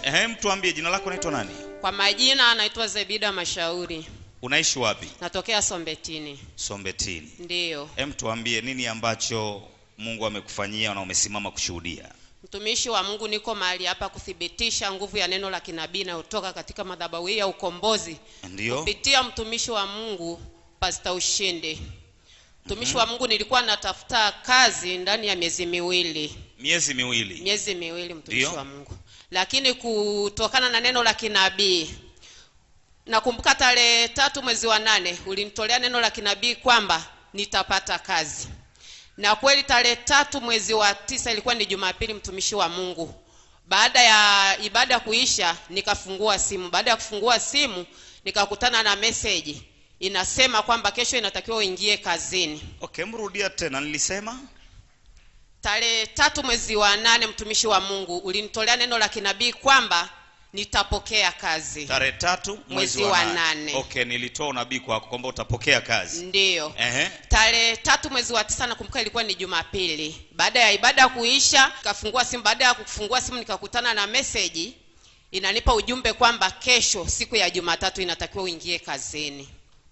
Ehe, mtu ambie jina lako naitwa nani? Kwa majina anaitwa Zebida Mashauri, Unaishi wapi? natokea Sombetini. Sombetini. Ndiyo, Hem, tuambie nini ambacho Mungu amekufanyia na umesimama kushuhudia. mtumishi wa Mungu, niko mahali hapa kuthibitisha nguvu ya neno la kinabii inayotoka katika madhabahu hii ya ukombozi Ndio? kupitia mtumishi wa Mungu Pastor Ushindi. Mtumishi wa Mungu, nilikuwa natafuta kazi ndani ya miezi miwili, Miezi miwili. miezi miwili, mtumishi Ndio. wa Mungu, lakini kutokana na neno la kinabii nakumbuka tarehe tatu mwezi wa nane ulinitolea neno la kinabii kwamba nitapata kazi na kweli tarehe tatu mwezi wa tisa ilikuwa ni jumapili mtumishi wa mungu baada ya ibada kuisha nikafungua simu baada ya kufungua simu nikakutana na meseji inasema kwamba kesho inatakiwa uingie kazini Okay, mrudia tena nilisema. tarehe tatu mwezi wa nane mtumishi wa mungu ulinitolea neno la kinabii kwamba nitapokea kazi Tarehe tatu mwezi Mwezi wa wa nane. nane. Okay, nilitoa unabii kwako kwamba utapokea kazi. ndiyo Ehe. tarehe tatu mwezi wa tisa nakumbuka ilikuwa ni jumapili baada ya ibada kuisha nikafungua simu baada ya kufungua simu nikakutana na meseji inanipa ujumbe kwamba kesho siku ya jumatatu inatakiwa uingie kazini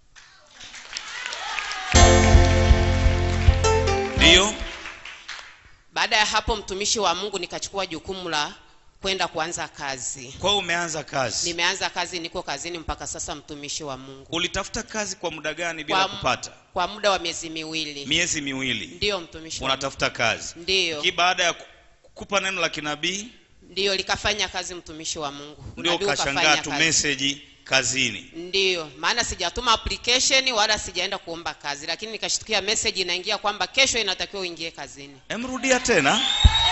Ndio? baada ya hapo mtumishi wa mungu nikachukua jukumu la kwenda kuanza kazi Kwa hiyo umeanza kazi. nimeanza kazi niko kazini mpaka sasa mtumishi wa mungu Ulitafuta kazi kwa muda gani bila Kwa- kupata? kwa muda wa miezi miwili Miezi miwili. ndiyo mtumishi wa Mungu. Unatafuta kazi. ndiyo Ki baada ya ku- kukupa neno la kinabii ndiyo likafanya kazi mtumishi wa mungu ndio Unabii ukashangaa ukafanya tu kazi. message kazini. ndiyo maana sijatuma application wala sijaenda kuomba kazi lakini nikashtukia message inaingia kwamba kesho inatakiwa uingie kazini Emrudia tena.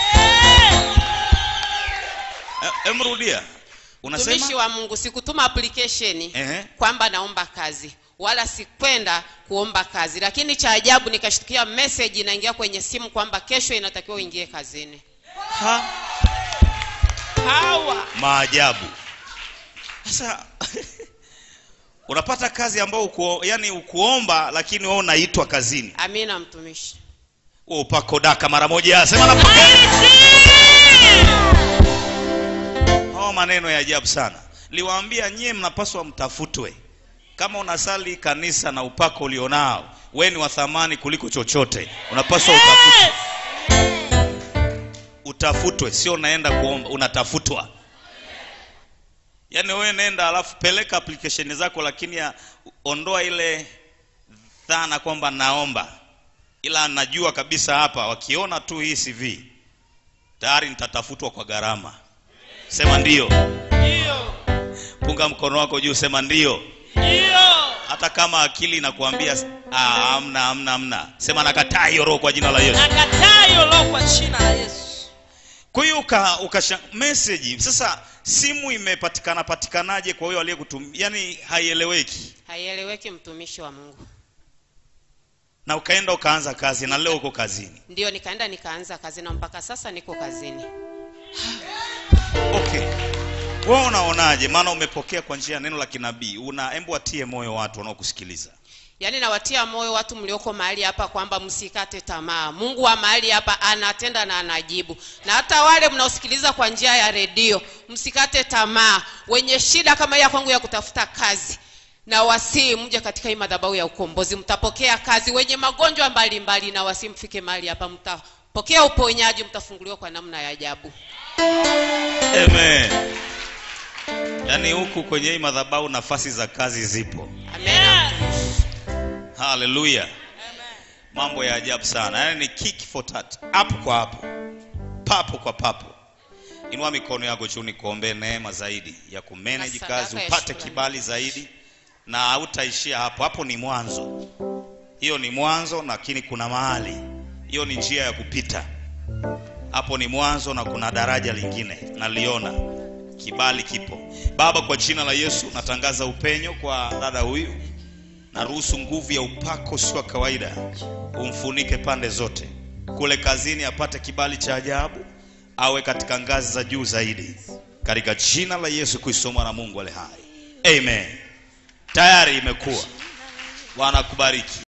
E- Emrudia. mtumishi Unasema? wa mungu sikutuma application Ehe. kwamba naomba kazi wala sikwenda kuomba kazi lakini cha ajabu nikashtukia message inaingia kwenye simu kwamba kesho inatakiwa uingie kazini Ha? hawa Maajabu. Sasa unapata kazi ambayo uko, yani ukuomba lakini wewe unaitwa kazini. amina mtumishi Wewe upako daka mara moja. Sema napokea. Hao maneno ya ajabu sana. Liwaambia nyie mnapaswa mtafutwe. Kama unasali kanisa na upako ulionao, we ni wa thamani kuliko chochote. Unapaswa utafutwe. Utafutwe, sio unaenda kuomba, unatafutwa. Yaani wewe nenda alafu peleka application zako, lakini ya, ondoa ile dhana kwamba naomba, ila najua kabisa hapa wakiona tu hii CV tayari nitatafutwa kwa gharama. Sema ndio. Punga mkono wako juu, sema ndio. Hata kama akili inakuambia ah, amna amna amna, sema nakataa hiyo roho kwa jina la Yesu. nakataa hiyo roho kwa jina la Yesu. Kwa hiyo uka, ukasha message sasa, simu imepatikana patikanaje kwa huyo aliyekutumia? Yani haieleweki, haieleweki mtumishi wa mungu na ukaenda ukaanza kazi na leo uko kazini. ndiyo nikaenda nikaanza kazi na mpaka sasa niko kazini Okay, wewe unaonaje? Maana umepokea kwa njia ya neno la kinabii, una embu watie moyo watu wanaokusikiliza. yaani nawatia moyo watu mlioko mahali hapa kwamba msikate tamaa mungu wa mahali hapa anatenda na anajibu na hata wale mnaosikiliza kwa njia ya redio msikate tamaa wenye shida kama hii ya kwangu ya kutafuta kazi na wasii mje katika hii madhabahu ya ukombozi mtapokea kazi wenye magonjwa mbalimbali na wasii mfike mahali hapa mtapokea uponyaji mtafunguliwa kwa namna ya ajabu Amen. Yaani huku kwenye hii madhabahu nafasi za kazi zipo. Amen. Haleluya. Mambo ya ajabu sana. Yaani ni kick for tat. Hapo kwa hapo. Papo kwa papo. Inua mikono yako juu nikuombee neema zaidi ya kumanage Na kazi, sadaka ya upate shukrani. kibali zaidi na hautaishia hapo. Hapo ni mwanzo. Hiyo ni mwanzo lakini kuna mahali. Hiyo ni njia ya kupita. Hapo ni mwanzo na kuna daraja lingine naliona. Kibali kipo. Baba, kwa jina la Yesu natangaza upenyo kwa dada huyu naruhusu nguvu ya upako sio wa kawaida umfunike pande zote kule kazini apate kibali cha ajabu awe katika ngazi za juu zaidi katika jina la yesu kristo mwana wa mungu ale hai amen tayari imekuwa bwana akubariki